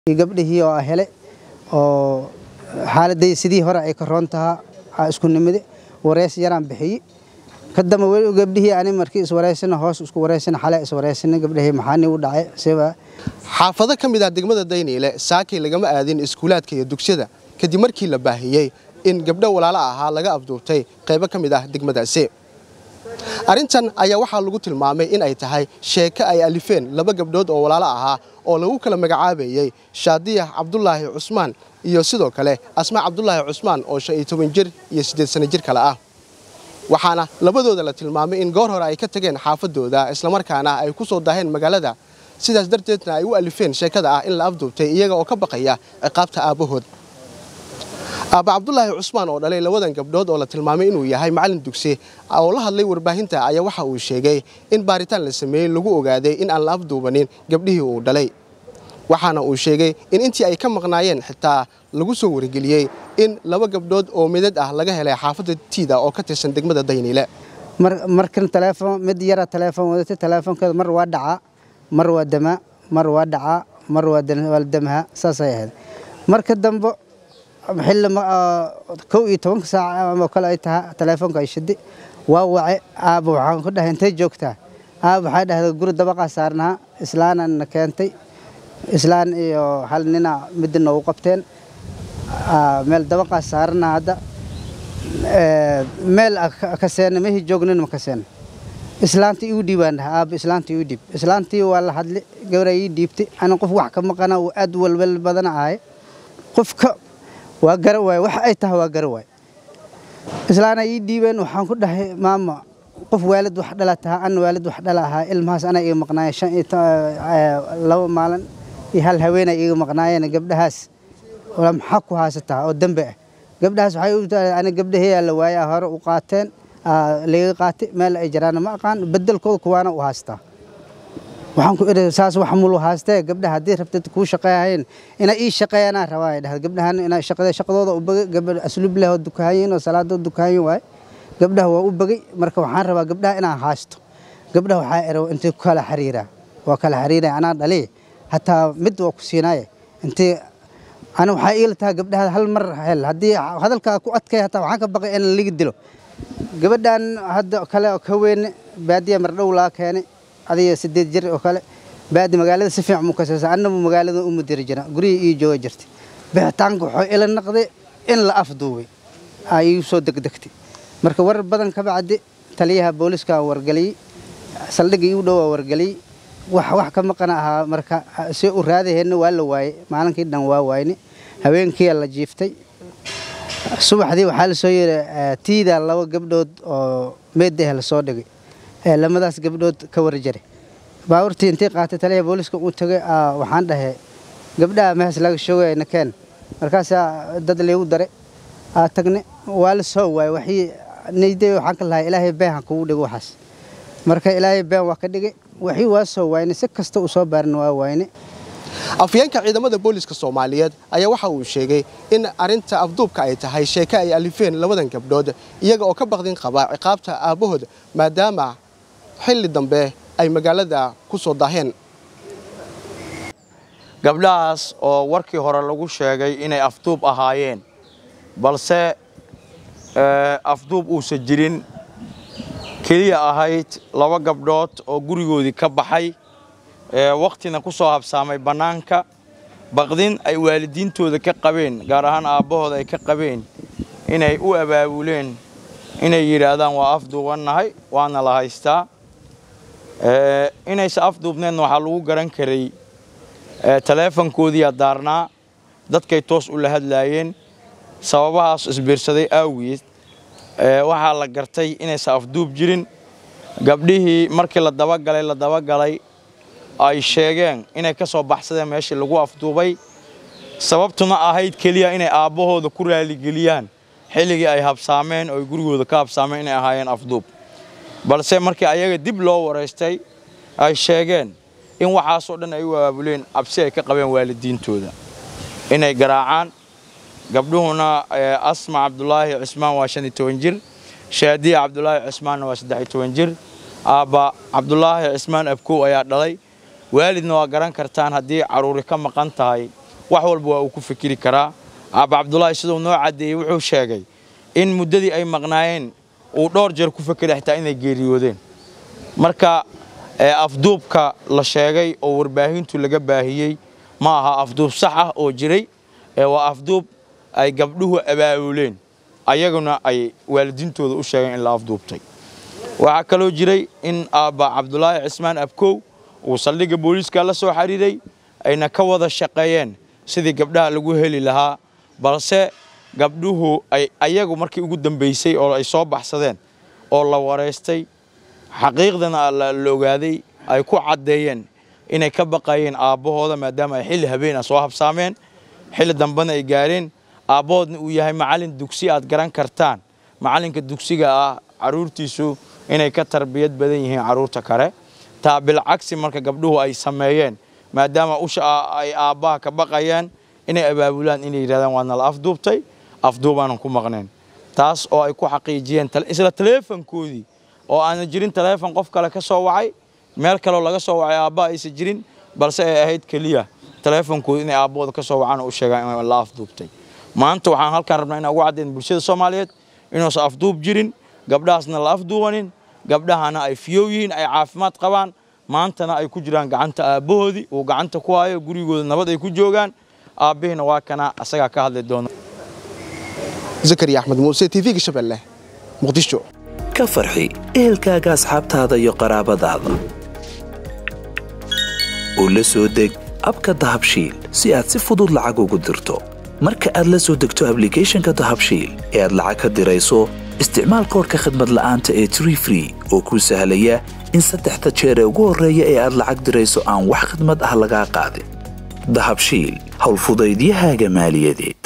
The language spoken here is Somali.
gabdhihii oo hele oo xaaladday sidii hore ay ka roon tahaa aa isku nimide wareys yaraan bixiyey ka damba weli gabdhihii ani markii iswareysana hoos isku wareysana xale iswareysana gabdhihii maxaani u dhacay siba xaafado ka mid ah degmada dayniile saakay lagama aadin iskuulaadka iyo dugsiyada kadib markii la baahiyey in gabdho walaalo ahaa laga afduubtay qaybo ka mid ah degmadaasi arrintan ayaa waxaa lagu tilmaamay in ay tahay sheeko ay alifeen laba gabdhood oo walaalo ahaa oo lagu kala magacaabayey shaadiyax cabdulaahi cusmaan iyo sidoo kale asmaa cabdulaahi cusmaan oo shan iyo toban jir iyo siddeed sano jir kale ah waxaana labadooda la tilmaamay in goor hore ay ka tageen xaafadooda islamarkaana ay ku soo daaheen magaalada sidaas darteedna ay u alifeen sheekada ah in la afduubtay iyaga oo ka baqaya ciqaabta aabbahood aabba cabdulaahi cusmaan oo dhalay labadan gabdhood oo la tilmaamay inuu yahay macallin dugsi oo la hadlay warbaahinta ayaa waxa uu sheegay in baaritaan la sameeyey lagu ogaaday in aan la afduubanin gabdhihii uu dhalay waxaana uu sheegay in intii ay ka maqnaayeen xitaa lagu soo wargeliyey in laba gabdhood oo midad ah laga helay xaafadda tiida oo ka tirsan degmada dayniile markan teleefon mid yara teleefon wadatay teleefonkeeda mar waa dhacaa mar waa damaa mar waa dhacaa mar waa damaha saasay ahayd marka dambe xilli kow iyo tobanka saac oo kale ay tahay teleefonka ay shidi waa wace aaba waxaan ku dhahay intay joogtaa aaba waxay dhahday guri dabaqaa saarnaha islaanaan na keentay islaan iyo hal nina midda noogu qabteen meel dabaqaa saaranaha hadda meel kaseena mehi joognin ma kaseena islaantii igu dhiibaan dhaha aaba islaantii igu dhiib islaantii waa la hadli gabraa ii dhiibtay ana qof wax ka maqana uu aad walwal badana ahay qofka waa gara waay wax ay tahay waa gara waay islaana ii dhiibeen waxaan ku dhahay maama qof waalid wax dhala tahaa ana waalid wax dhala ahaa ilmahaas anaa iga maqnaaya shan iyo laba maalin iyo hal haweenay iga maqnaayeen gabdhahaas maxaa ku haysataa oo dembe ah gabdhahaas waxay u tahay ani gabdhaheeyaa la waaya hore u qaateen laga qaatay meel ay jaraana ma aqaan bedelkooda kuwaana u haystaa waxaan ku idhi saas wax mulu haastee gabdhaha haddii rabtid kuu shaqeeyahayn inay ii shaqeeyanaa rabaa ay dhahda gabdhahan inay shaqada shaqadooda u bagay gabadh asluub leh oo dukaanyin oo salaadooda dukaanyin waay gabdhaha waa u bagay marka waxaan rabaa gabdhaha inaan haasto gabdhaha waxaa ero intay ku kala xiriiraa waa kala xiriiraya anaa dhali hataa mid waa ku siinaaye intay ana waxaa iila tahay gabdhaha hal mar hel haddii hadalkaa ku adkay hataa waxaan ka baqay in laga dilo gabadhan hadda kale oo ka weyne baadiya mardhow laga keenay adiga sideed jir oo kale baadi magaalada si fiican mu kasaysa annabu magaalada u mudiri jira gurihii ii jooga jirtay bixitaanka wuxuu ila naqday in la afduubay aa iigu soo degdegtay marka warar badan ka bacdi taliyaha booliska wargeliyey saldhigga iigu dhow waa wargeliyey wax wax ka maqana ahaa marka si u raadaheenna waa la waayey maalinkii dhan waa waayne habeenkiia la jiiftay subaxdii waxaa la soo yidhi tiida laba gabdhood oo meedah la soo dhigay lamadaas gabdhood ka warjaray baabuurtii intii qaatay taliyaha booliska uu tagay waxaan dhahay gabdhaha mehes laga shoogaya nakeen markaasaa dad laygu daray aa tagne waa la soo waayey waxii nayday waxaan ka lahaa ilaahay been ha kugu dhigo waxaas marka ilaahay been waa ka dhigay waxii waa soo waayne si kasta uu soo baarin waa waayne afyeenka ciidamada booliska soomaaliyeed ayaa waxa uu sheegay in arrinta afduubka ay tahay sheeko ay alifeen labadan gabdhood iyaga oo ka baqdin qaba ciqaabta aabbahood maadaama xilli dambe ay magaalada ku soo daaheen gabdhahaas oo warkii hore lagu sheegay inay afduub ahaayeen balse afduub uusan jirin keliya ahayd laba gabdhood oo gurigoodii ka baxay wakhtina ku soo habsaamay bannaanka baqdin ay waalidiintooda ka qabeen gaar ahaan aabbahooda ay ka qabeen inay u abaabuleen inay yidhaahdaan waa afduubannahay waana la haystaa inaysa afduubneenna waxaa lagu garan karay taleefonkoodiiyaa daarnaa dadkay toos u la hadlaayeen sababahaas isbiirsaday aawiyeed waxaa la gartay inaysa afduub jirin gabdhihii markii la dabagalay la dabagalay ay sheegeen inay ka soo baxsadeen meeshii lagu afduubay sababtuna ahayd keliya inay aabbahooda ku raaligeliyaan xilligii ay habsaameen oo ay gurigooda ka habsaameen inay ahaayeen afduub balse markii ayaga dib loo waraystay ay sheegeen in waxaasoo dhan ay u abaabuleen cabsi ay ka qabeen waalidiintooda inay garaacaan gabdhuhuna asma cabdulaahi cismaan waa shan iyo toban jir shaadiya cabdulaahi cismaanna waa saddex iyo toban jir aabba cabdulaahi cismaan abkow ayaa dhalay waalidna waa garan kartaan haddii carruuri ka maqan tahay wax walba waa uu ku fikiri karaa aaba cabdulaahi siduu noo caddeeyey wuxuu sheegay in muddadii ay maqnaayeen uu dhowr jeer ku fekeray xitaa inay geeriyoodeen marka afduubka la sheegay oo warbaahintu laga baahiyey ma aha afduub sax ah oo jiray waa afduub ay gabdhuhu abaabuleen ayaguna ay waalidiintooda u sheegeen in la afduubtay waxaa kaloo jiray in aabba cabdulaahi cismaan abkow uu saldhigga booliiska la soo xidhiiray ayna ka wada shaqeeyeen sidii gabdhaha lagu heli lahaa balse gabdhuhu ay ayagu markii ugu dambaysay oo ay soo baxsadeen oo la wareystay xaqiiqdana la ogaaday ay ku caddeeyeen inay ka baqayeen aabbahooda maadaama ay xilli habeen ah soo habsaameen xilli dambena ay gaareen aabbahoodna uu yahay macallin dugsi aad garan kartaan macallinka dugsiga ah carruurtiisu inay ka tarbiyad badan yihiin carruurta kale taa bilcagsi marka gabdhuhu ay sameeyeen maadaama usha ay aabbaha ka baqayeen inay abaabulaan inay yidhahdaan waa nala afduubtay afduubaanan ku maqnayn taas oo ay ku xaqiijiyeen isla taleefankoodii oo aanan jirin taleefon qof kale ka soo wacay meel kaleo laga soo wacay aabbaha aysan jirin balse ay ahayd keliya taleefonkooda inay aabbahooda ka soo wacaan oo u sheegaan in la afduubtay maanta waxaan halkaan rabnaa inaan ugu caddayn bulshada soomaaliyeed inuusan afduub jirin gabdhahaasna la afduubanin gabdhahana ay fiyow yihiin ay caafimaad qabaan maantana ay ku jiraan gacanta aabbahoodii uu gacanta ku hayo gurigooda nabad ay ku joogaan aabbihiina waa kana asagaa ka hadli doona zakariya axmed muuse t v-ga shabeelle muqdisho ka farxi ehelkaaga asxaabtaada iyo qaraabadaada oo la soo deg abka dahabshiil si aad si fudud lacag ugu dirto marka aad la soo degto ablicathonka dahabshiil ee aad lacag ka dirayso isticmaal koorka khadmad la'aanta ee tree free oo kuu sahlaya in saddexda jeer ee ugu horreeya ee aad lacag dirayso aan wax khidmad ah lagaa qaadin dahabshiil howlfudaydiyahaaga maaliyadeed